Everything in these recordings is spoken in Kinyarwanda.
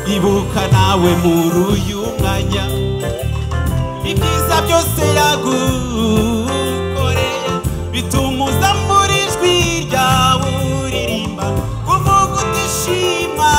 ndibuka nawe muri uyu mwanya ibyiza byose yagukoreye bituma uza muri ijwi ryawe uririmba kuvuga utishima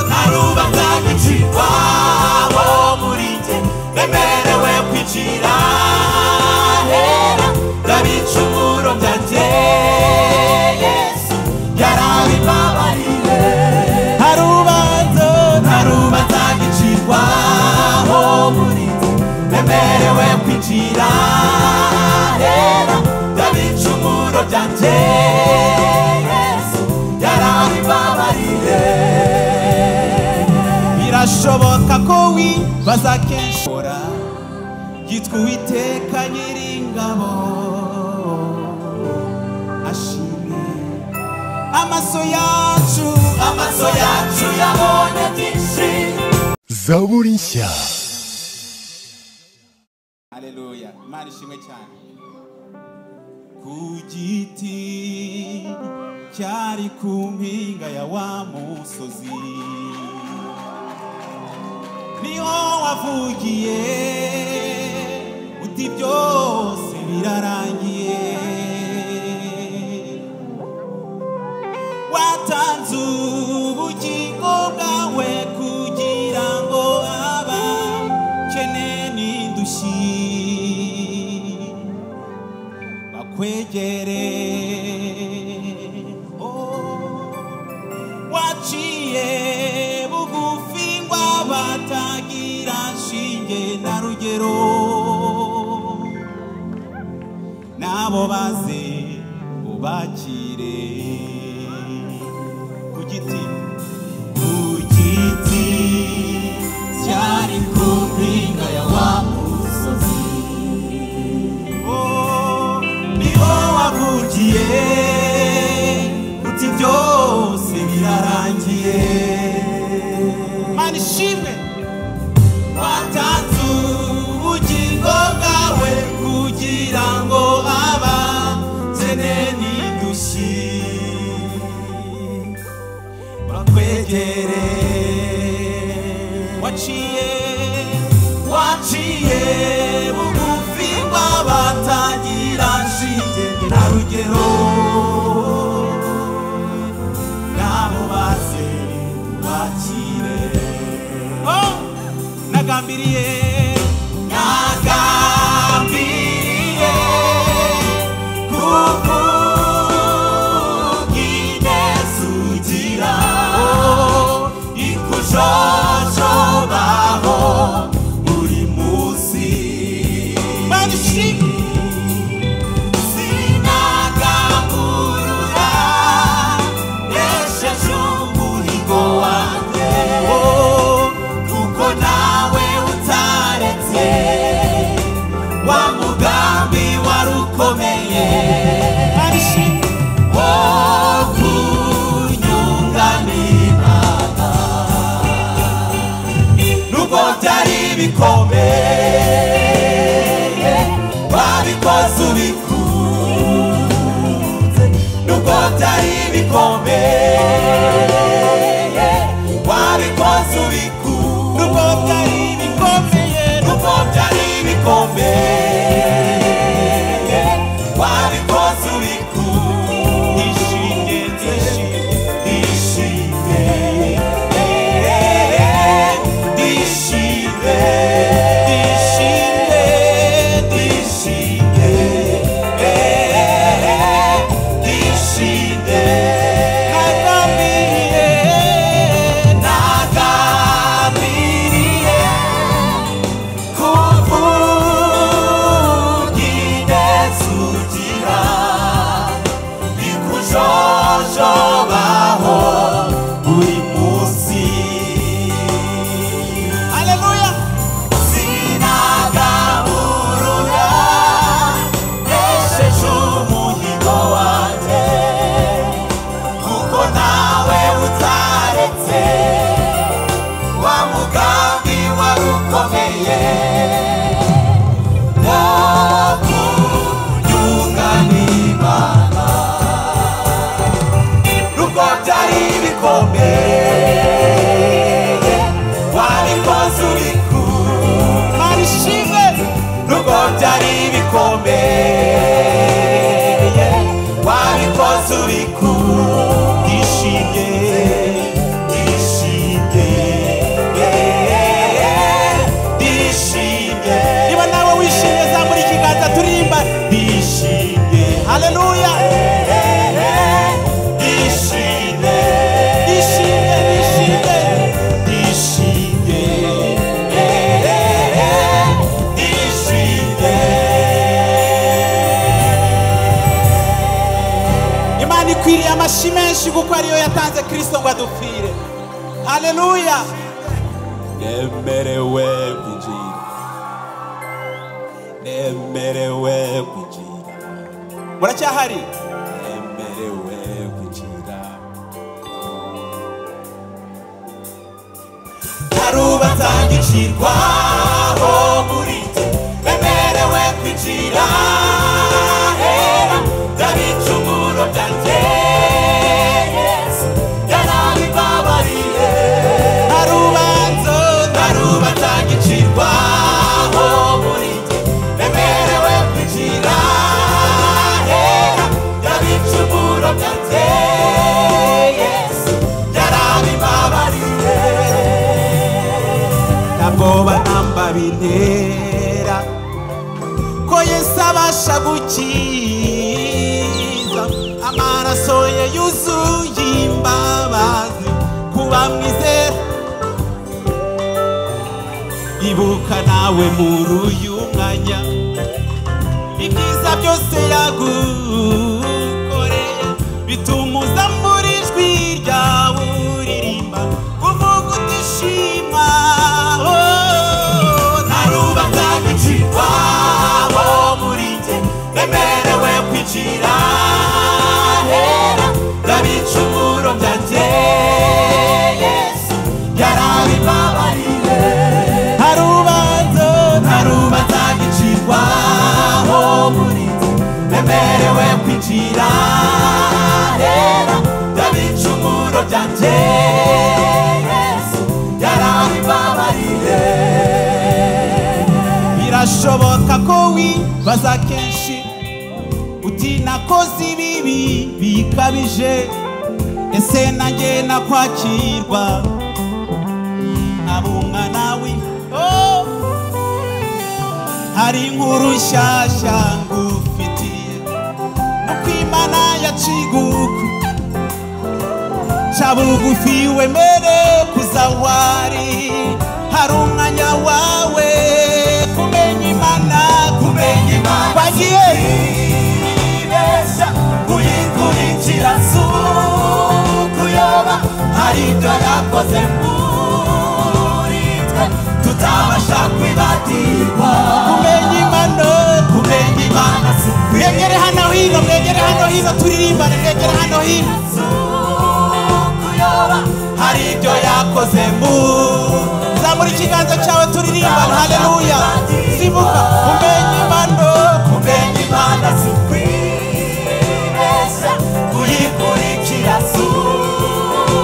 ntaruba byagicirwa muri njye bemerewe kwicira hera ndabicumuro byanjye yesu yarabibabariye ntarubanza ntarubanza gicirwaho muri njye bemerewe kwinjira hera ndabicumuro byanjye yesu yarabibabariye birashoboka ko wibaza kenshi yitwa uwiteka nyiringabo ashimye amaso yacu amaso yacu yabonye byinshi zaburi nshya aleluya imana ishimwe cyane ku giti cyari ku mpinga ya wa musozi niho wavugiye uti byose birarangiye watanze ubugingo bwawe kugira ngo abakene n'indushyi bakwegere Oh. waciye bugufi ngo batagira shinge na rugero nabo baze ubakire ku giti ku giti cyari ku mpinga ya wa musozi Oh, niho wavugiye uti byose birarangiye mana ishimwe watanze ubugingo bwawe kugira ngo abakene n'indushyi bakwegere waciye waciye bugufi bw'abatagira shinge na rugero nabo baze bakire nagambiriye nagambiriye kukugira ikujojobaho buri munsi sinagamburura nesheje umuhigo wanjye kuko nawe utaretse wa mugambi wari ukomeye wo kunyunganiraga nubwo byari bikomeye wabikoze ubikunze nubwo byari bikomeye wabikoze ubikunze nubwo byari bikomeye nubwo byari bikomeye wabikoze ubikunze ishinge ishinge ishinge dishire dishire dishire dishire nagambiriye haleluya nemerewe kwinjira nemerewe kwinjira muracyahari nemerewe kwinjira hari ubatangicirwaho muri jye bemerewe kwinjira hera byabicumuro byanjye Yesu yarabibabariye hari ubanzo hari ubatangicirwaho muri jye bemerewe kwinjira hera byabicumuro byanjye Yesu yarabibabariye ntabwo banamba bintera ko yesu abasha gukiza amaraso ye yuzuye imbabazi ku bamwizera ibuka nawe muri uyu mwanya ibyiza byose yagukoreye bituma uza muri ijwi ryawe uririmba kuvuga utishima ntaruba nzagicirwa bo muri jye bemerewe kwicira hera ndabicumuro byanjye yesu yarabibabariye ntarubanza ntarubanza gicirwaho muri jye bemerewe kwinjira hera ndabicumuro byanjye yesu yarabibabariye birashoboka ko wibaza kenshi uti nakoze ibibi bikabije ese nanjye nakwakirwa abumwa nawe oh. hari inkuru nshyashya ngufitiye no kwimana yaciguku ca bugufi wemere kuza wari hari umwanya wawe kumenya imana kumenya imana wagiye kwibeshya uyikurikira si ukuyoba hari ibyo yakoze muri twe tutabasha kwibagirwa kumenya imana kumenya imana si mwegere hano hino mwegere hano hino turirimbane mwegere hano hino kuyoba hari ibyo yakoze mu zamura ikiganza cyawe turirimbana haleluya sibuka kumenya imana kumenya imana si ukwibeshya kuyikurikira si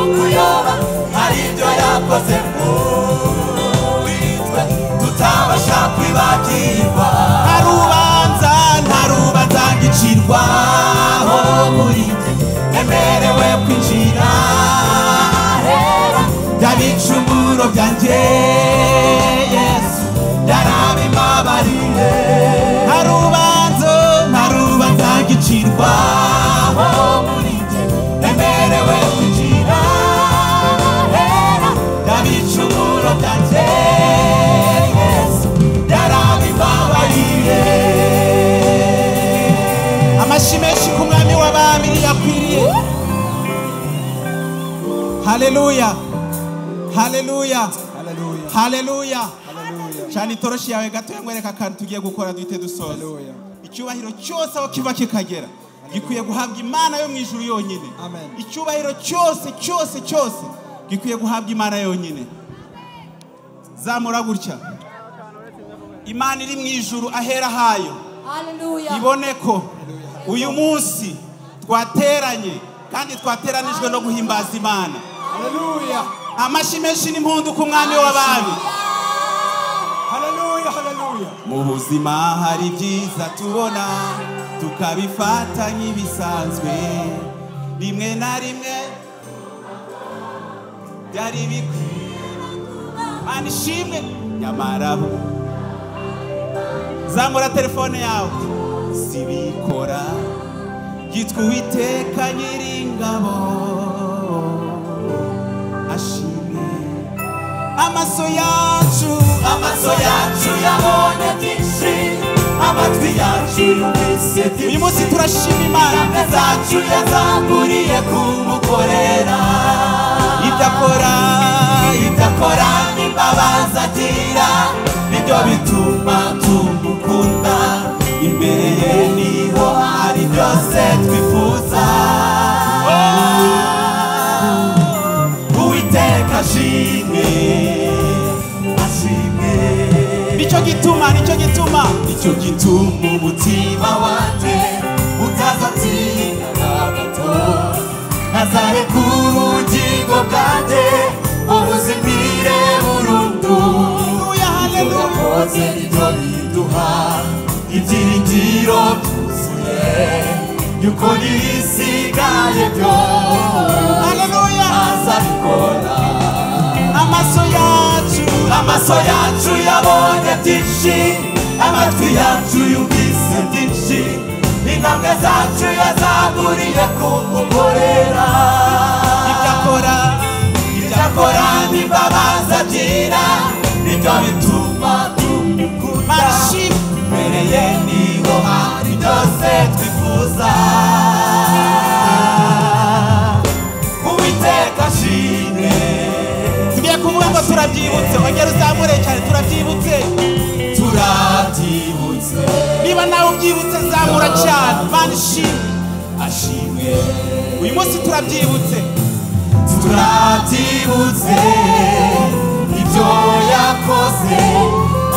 ukuyoba hari ibyo yakoze muri twe tutabasha kwibagirwa nta rubanza nta rubanza ngicirwaho muri jye nemerewe kwinjira hera byabicumuro byanjye yesu yarabimabariye nta rubanza nta rubanza ngicirwaho muri jye nemerewe kwinjira hera byabicumuro byanjye yesu yarabimabariye amashyi menshi ku mwami w'abami yakwiriye haleluya haleluya haleluya cyane itoroshi yawe gato nkwereka akantu tugiye gukora duhite dusoza icyubahiro cyose aho kiva kikagera gikwiye guhabwa imana yo mu ijuru yonyine Amen. icyubahiro cyose cyose cyose gikwiye guhabwa imana yonyine zamura gutya imana iri mu ijuru ahera hayo Hallelujah. ibone ko uyu munsi twateranye kandi twateranijwe no guhimbaza imana Hallelujah. amashyi menshi n'impundu ku mwami w'abami Hallelujah. Hallelujah. mu buzima hari byiza tubona tukabifata nk'ibisanzwe rimwe na rimwe byari bikwiye mana ishimwe nyamara bo zamura telefone yawe sibikora yitwa uwiteka nyiringabo ashimwe amaso yacu amaso yacu yabonye byinshi amatwi yacu yumvise byinshi uyu munsi turashima imana imbaraga zacu yazanguriye kumukorera ibyo akora byo bituma tumukunda imbere ye niho hari byose twifuza uwiteka ashimwe ashimwe nicyo gituma nicyo gituma nicyo gituma umutima wanjye utazatsinda na gato azareka ubugingo bwanjye ubuzimire burundu haleluya haleluya yakoze ibyo biduha ibyiringiro byuzuye yuko n'ibisigaye byose haleluya azabikora amaso yacu amaso yacu yabonye byinshi amatwi yacu yumvise byinshi intambwe zacu yazaguriye ku mukorera ibyo akora ibyo akora n'imbabazi agira nibyo bituma tumukunda marishima imbere ye niho hari byose twifuza uwiteka ashimwe tugiye kuvuga ngo turabyibutse ongera uzamure cyane turabyibutse turabyibutse niba nawe ubyibutse zamura cyane mani shima ashimwe uyu munsi turabyibutse turabyibutse ibyo yakoze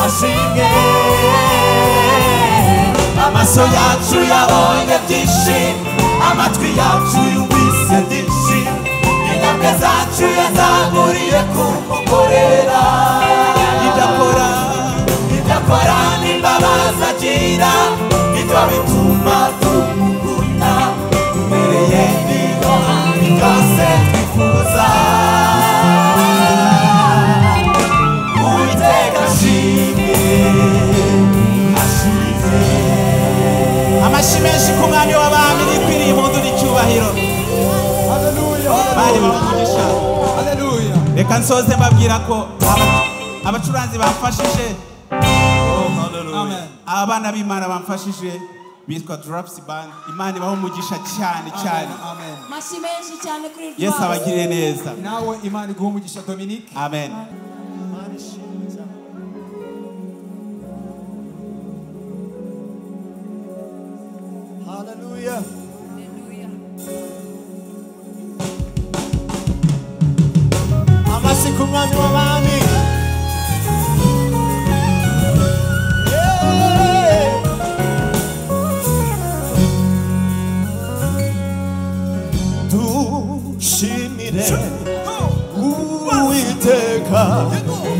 ashimwe amaso yacu yabonye byinshi amatwi yacu yumvise byinshi intambwe zacu yazaguriye ku mukorera ibyo akora ibyo akora n'imbabazi agira ibyo bituma tumukunda tumereye niho hari byose twifuza uwiteka ashimwe ashimwe amashyi menshi ku mwami w'abami rikwiriye impundu n'icyubahiro bari bamugisha reka nsoze mbabwira ko aba- abacuranzi bamfashije Amen. abana b'imana bamfashije bitwa durapusi bandi imana ibaho umugisha cyane cyane amashyi menshi cyane kuri rwa yesu abagirire neza nawe imana iguha umugisha dominike amen haleluya amashyi ku mwami w'abami Yeah. dushimire uwiteka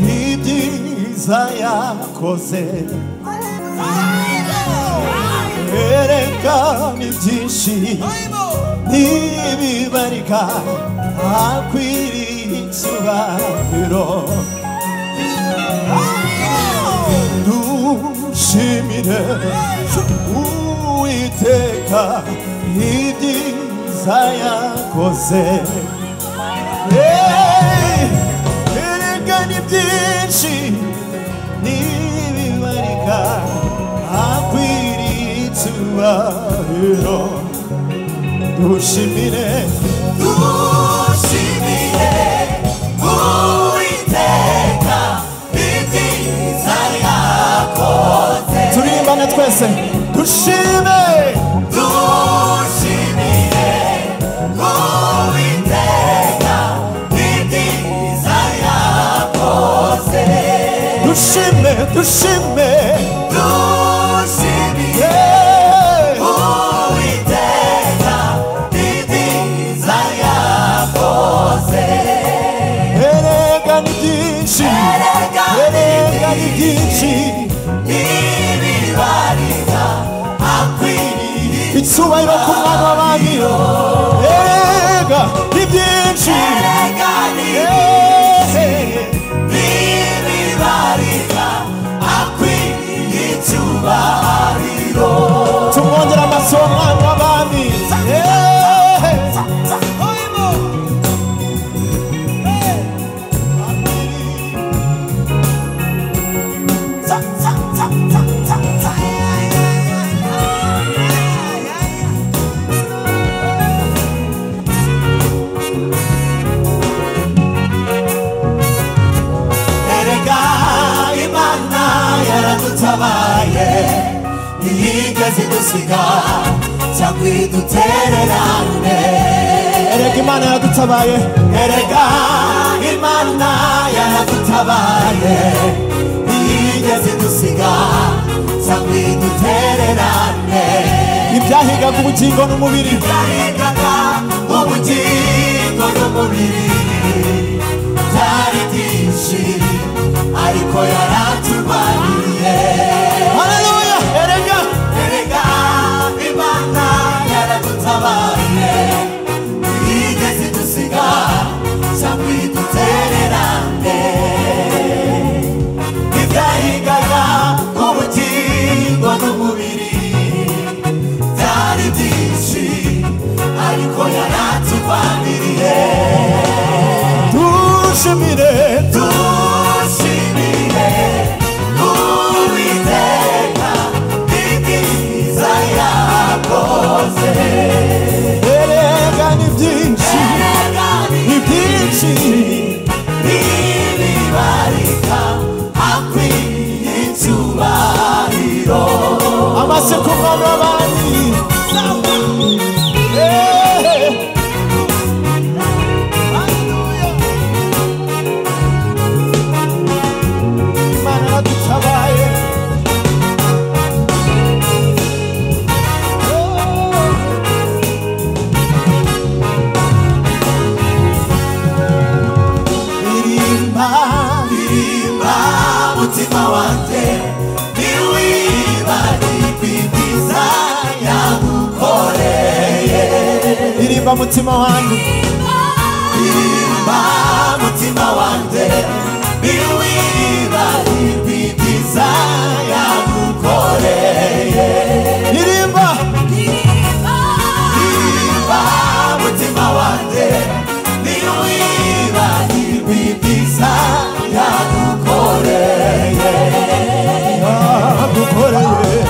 n'ibyiza yakoze erekana ibyinshi ntibibarika akwiriye icyubahiro dushimire uwiteka ibyiza yakoze Hey, erekana ibyinshi ntibibarika akwiriye icyubahiro dushimire dushimire uwiteka ibyiza yakoze turimbane twese dushime dushimire uwiteka ibyiza yakoze dushime dushime dushimire uwiteka ibyiza yakoze erekana ibyinshi erekana ibyinshi ntibibarika akwiriye icyubahiro ku mwana w'abami erega ni byinshi Eh, tumwongera amaso umwana w'abami Eh, kidusiga cyakwidutererane erega imana yadutabaye erega imana yaradutabaye ntiyigeze idusiga cyakwidutererane ibyahigaga ubugingo n'umubiri byahingaga ubugingo n'umubiri byari byinshi ariko yaraturwaniye haleluya erega erega imana yaradutabaye ntiyigeze idusiga cyangwa idutererane ibyahigaga ubugingo n'umubiri byari byinshi ariko yaraturwaniriye dushimire dushimire uwiteka ibyiza yakoze erega ni byinshi ni byinshi ntibibarika akwiye icyubahiro amaseko umwami w'abandi Eh. Haleluya. imana yadutabaye birimba birimba mutima wanjye ntiwibagirwe ibyiza yagukoreye irimba mutima wanjye birimba mutima wanjye ntiwibagirwe ibyiza yagukoreye irimba Niba mutima wanjye ntiwibagirwe ibyiza yagukoreye yagukoreye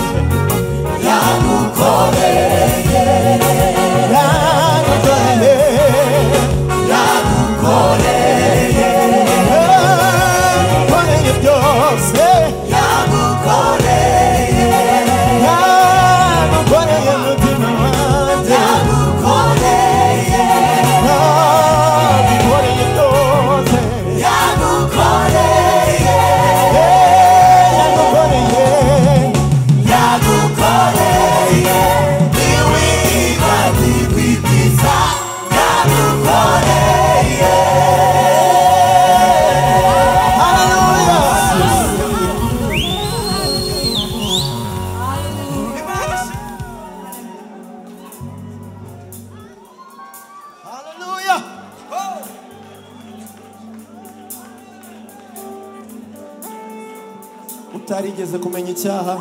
yagukoreye yagukoreye yagukoreye yagukoreye byose yagukoreye yagukoreye mutima wanjye yagukoreye yagukoreye byose yagukoreye yagukoreye yagukoreye ntiwibagirwe ibyiza yagukoreye Hallelujah. utarigeze kumenya icyaha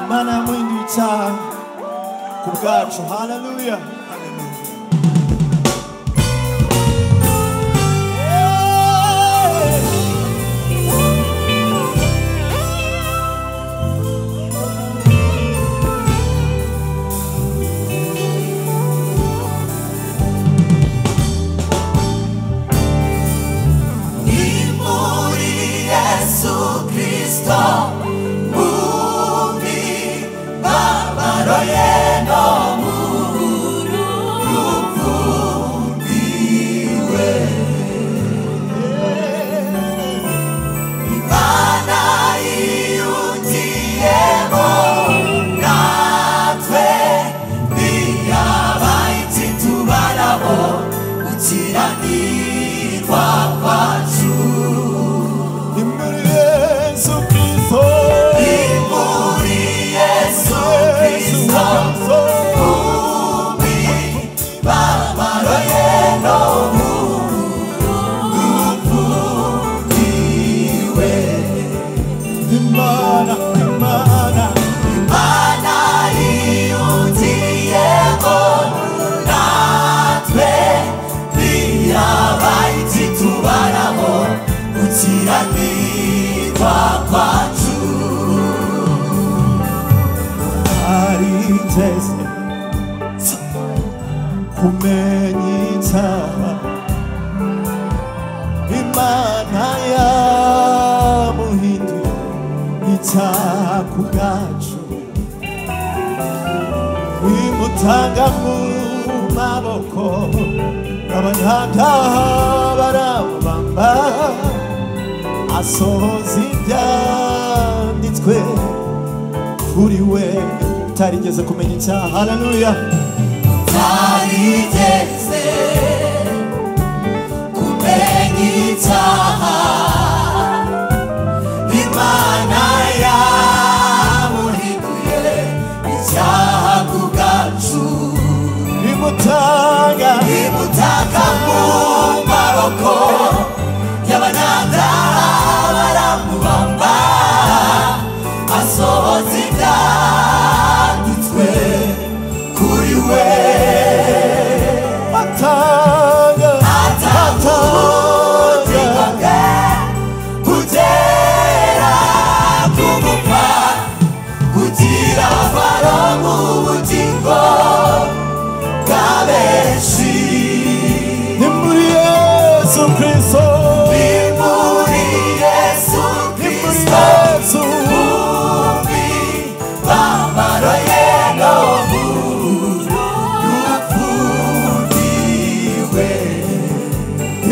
imana yamuhinduye icyaha ku bwacu haleluya Nimuri Yesu Kristo Mumi Babaro yeno muru Rufundiwe Imana iyugiyemo Natwe Niyabaye titubarabo Gukiranirwa kwacu imbere yesu kristo Nimuri Yesu Kristo Umi Babaro yeno Rufundiwe imana imana Imana yiyugiyemo Natwe Niyabaye titubarabo Gukiranirwa kwacu arigeze kumenya icyaha imana yamuhinduye icyaha ku bwacu utanga mu maboko abanyabyaha barabubamba asohoza ibyanditswe kuri we utarigeze kumenya icyaha haleluya tarigeze kumenya icyaha imana yamuhiguye icyaha ku bwacu imutanga imutaka mu maboko y'abanadaha baramubamba asohoza ibyanditswe kuri we atanga atamutegeka kugera kumupfa kugira faro mu bugingo bwa benshi ni muri yesu kirisito ni muri yesu kirisito yesu bumbi bambaro ye no mu rufundiwe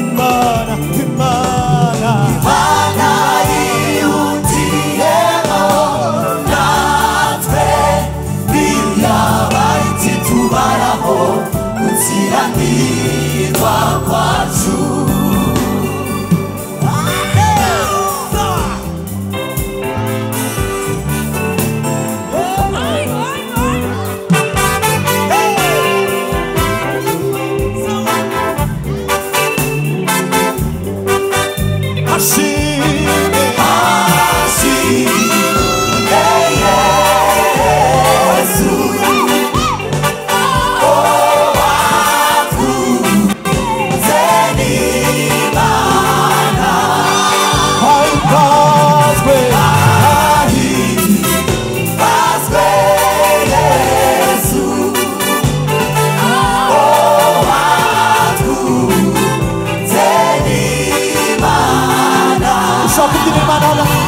imana imana banayihutiyeho natwe ntiyabaye ikitubaraho gukiranirwa kwacu ashimwe ahimbazwe ushaka kubyina imana